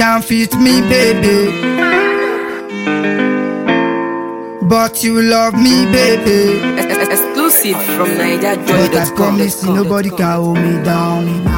can fit me, baby. But you love me, baby. Exclusive from But I NigerJoy.com. promise you, nobody can hold me down.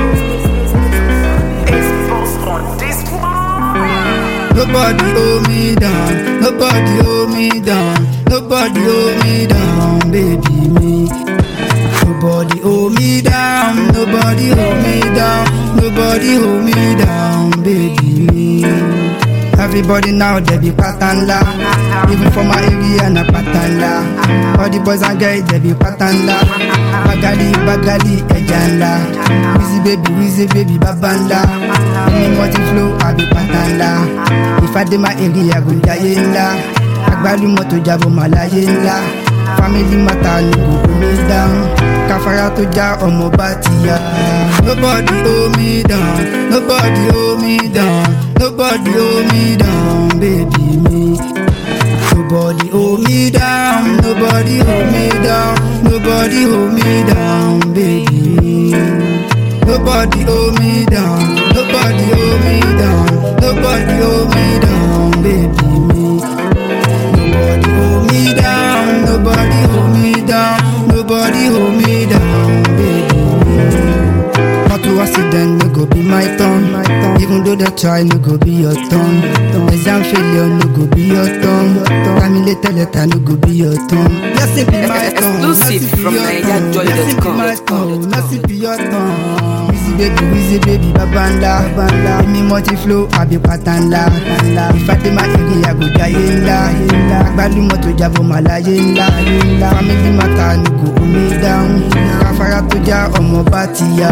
Nobody hold me down. Nobody hold me down. Nobody hold me down, baby me. Nobody hold me down. Nobody hold me down. Nobody hold me down, baby me. Everybody now they be patanda. Even for my area na patanda. All the boys and girls they be patanda. Bagali bagali ejanda. Wheezy baby wheezy baby babanda. Any multi flow I be patanda. If I dey my area go jaye ńlá. Agbálùmọ̀ tó jábọ̀ màláyé ńlá. Family matter no go hold me down. Káfárá tó já ọmọ bá ti yá. Nobody hold me down. Nobody hold me down. Nobody hold me down, baby me. Nobody hold me down. Nobody hold me down. Nobody hold me down, baby me. Nobody hold me down. Nobody hold me down. Nobody hold me down, baby me. Nobody hold me down. Nobody hold me down. Nobody hold me down, baby me. Motor accident no go be my turn. Even though they try, no go be your turn. Exam failure no go be your turn. Family later letter no go be your turn. Blessing be my turn. Exclusive blessing be from your turn. NigerJoy.com. Blessing be my turn. Blessing be your turn. Wheezy baby, wheezy baby, babanda, babanda. Me multi flow, I be patanda, patanda. If I dey my area, I go jaye ńlá, ńlá. Agbálùmọ̀ tó jábọ̀ màláyé ńlá, ńlá. Family matter no go hold me down. Káfárá tó já ọmọ bá ti yá.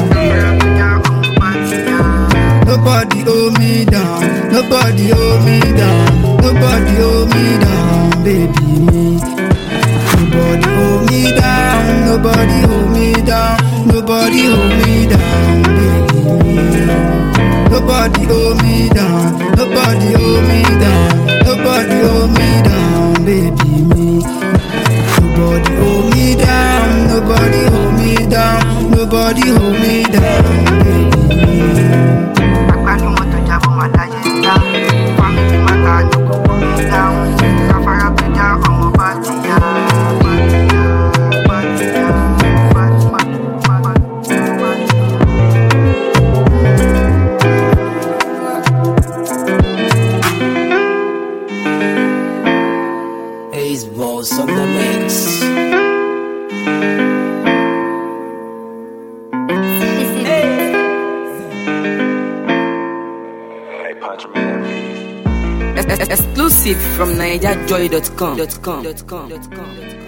Nobody hold me down. Nobody hold me down. Nobody hold me down, baby me. Nobody hold me down. Nobody hold me down. Nobody hold me down, baby me. Nobody hold me down. Nobody hold me down. Nobody hold me down, baby me. Nobody hold me down. Nobody hold me down. Nobody hold me down, baby me. Agbálùmọ̀ tó jábọ̀ máa láyé ńlá. Fámìlì màtá ló kó kó mi dáhùn. Káfárá tó já ọmọ bá ti yá. Bá ti yá, bá ti yá, bá ti yá, bá ti yá, bá ti yá. Ace Boss on the mix. Exclusive from NigerJoy.com.